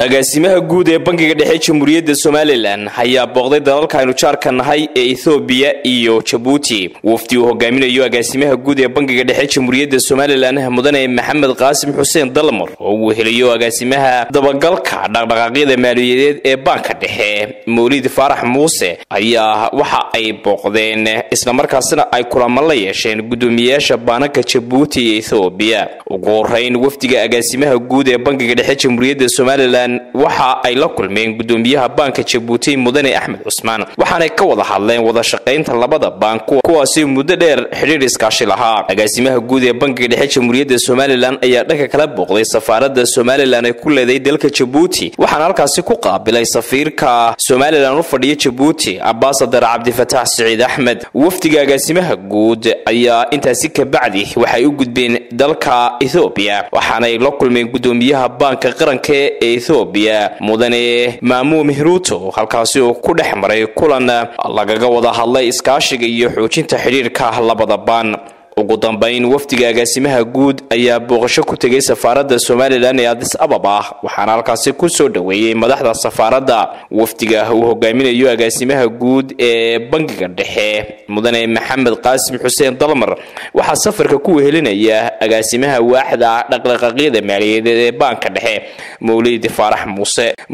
agaasimaha guud ee bangiga dhexe jamhuuriyadda somalilan ayaa booqday dalalka aynu jaarka nahay ee ethoobiya iyo jabuuti wafdi uu hogaaminayo agaasimaha guud ee bangiga dhexe jamhuuriyadda somalilan mudane maxamed qaasim xuseen dalmar oo uu heliyo agaasimaha dabagalka dhaqdhaqaaqyada maaliyadeed ee baanka dhexe mawlid faarax muuse ayaa waxa ay booqdeen islamarkaasina ay kulamo la yeesheen guddoomiyeyaasha baananka jabuuti iyo ethoobiya ugu horeyn wafdiga agaasimaha guud ee bangiga dhexe jamhuuriyadda somalilan waxa ay la kulmeen guddoomiyaha baanka jabuuti mudane axmed cusmaan waxaanay ka wada hadleen wada shaqaynta labada baan kuwaasi muddo dheer xidhiir iskaashi lahaa agaasimaha guud ee bangiga dhexe jamhuuriyadda somalilan ayaa dhanka kala booqday safaaradda somalilan ay ku leeday dalka jabuuti waxaana halkaasi ku qaabilay safiirka somalilan u fadhiya jabuuti ambasadar cabdifataax siciid axmed wafdiga agaasimaha guud ayaa intaasi kabacdi waxay u gudbeen dalka ethoobiya waxaanay la kulmeen guddoomiyaha baanka qaranka ee ethoobiya mudane maamu mihruuto halkaasi oo ku dhex maray kulan lagaga wada hadlay iskaashiga iyo xoojinta xidhiirka labada baan ugu dambayn wafdiga agaasimaha guud ayaa booqasho ku tegay safaaradda somalilan ee adis ababa waxaana halkaasi ku soo dhoweeyey madaxda safaaradda wafdiga uu hogaaminayo agaasimaha guud ee bangiga dhexe mudane maxamed qaasim xuseen dalmar waxaa safarka ku wehelinaya agaasimaha waaxda dhaqdhaqaaqyada maaliyadeed ee baanka dhexe mawlid faarax muuse